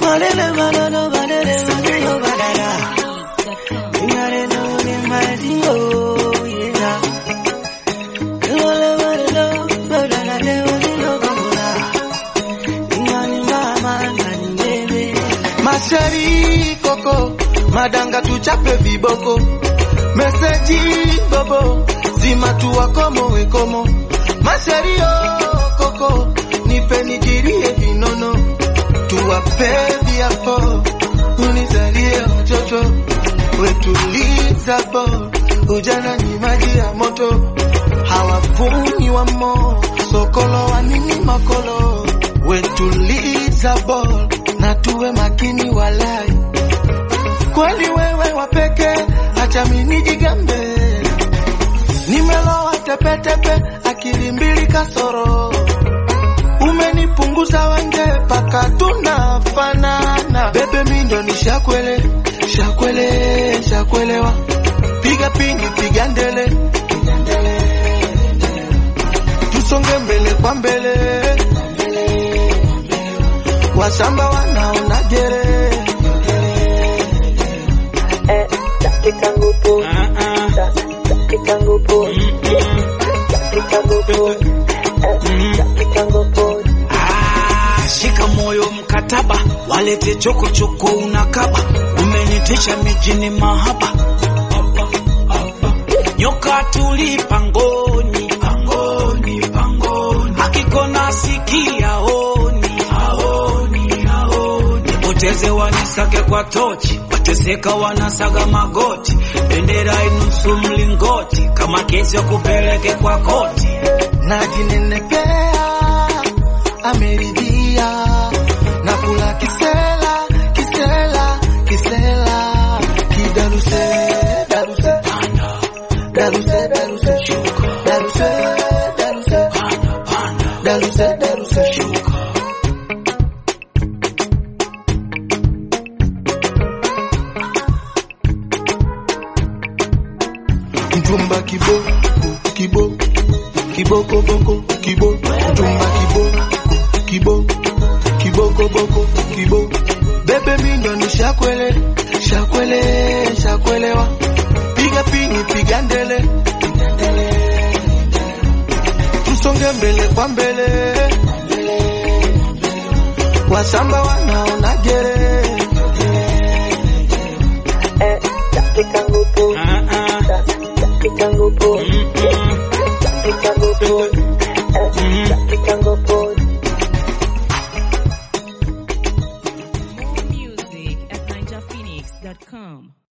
Malele malolo malele malolo malala. Ingare no ni mazio yeah. Malele malolo malala le malolo kamula. Ingani mama ngani bebe. Mashari koko madanga tuchape viboko. Meseji bobo zima tu wakomo wekomo. Mashari oh koko nipe nijirie vinono tuwape viapo unizalie watoto wetuliza bo ujana ni maji ya moto hawavumi wamo sokolo wanini makolo wetuliza bo na tuwe makini walai kweli wewe wapeke acha minijigambe nimelowa tepetepe akili mbili kasoro umenipunguza wenge paka tunafanana bebe mindo ni shakwele shakwele shakwelewa piga pingi piga ndele tusonge mbele kwa mbele wasamba wanaona gere Ah, shika moyo mkataba, walete chokochoko unakaba, umenitisha mijini mahaba, nyoka tuli pangoni, pangoni, pangoni, akikona sikia oni, aoni, aoni, nipoteze wanisake kwa tochi, wateseka wanasaga magoti, bendera inusu mlingoti, kama kesi ya kupeleke kwa koti. najinenepea ameridhia na kula kisela kisela kisela kidaruse daruse daruse daruse daruse daruse daruse daruse mtumba kibo kibo kiboko boko kibo mtumba kibo kibo kiboko boko kibo bebe mindo ni shakwele shakwele shakwelewa piga pini piga ndele tusonge mbele kwa mbele wasamba wanaona gere Ah, ah. More music at NigerPhoenix.com.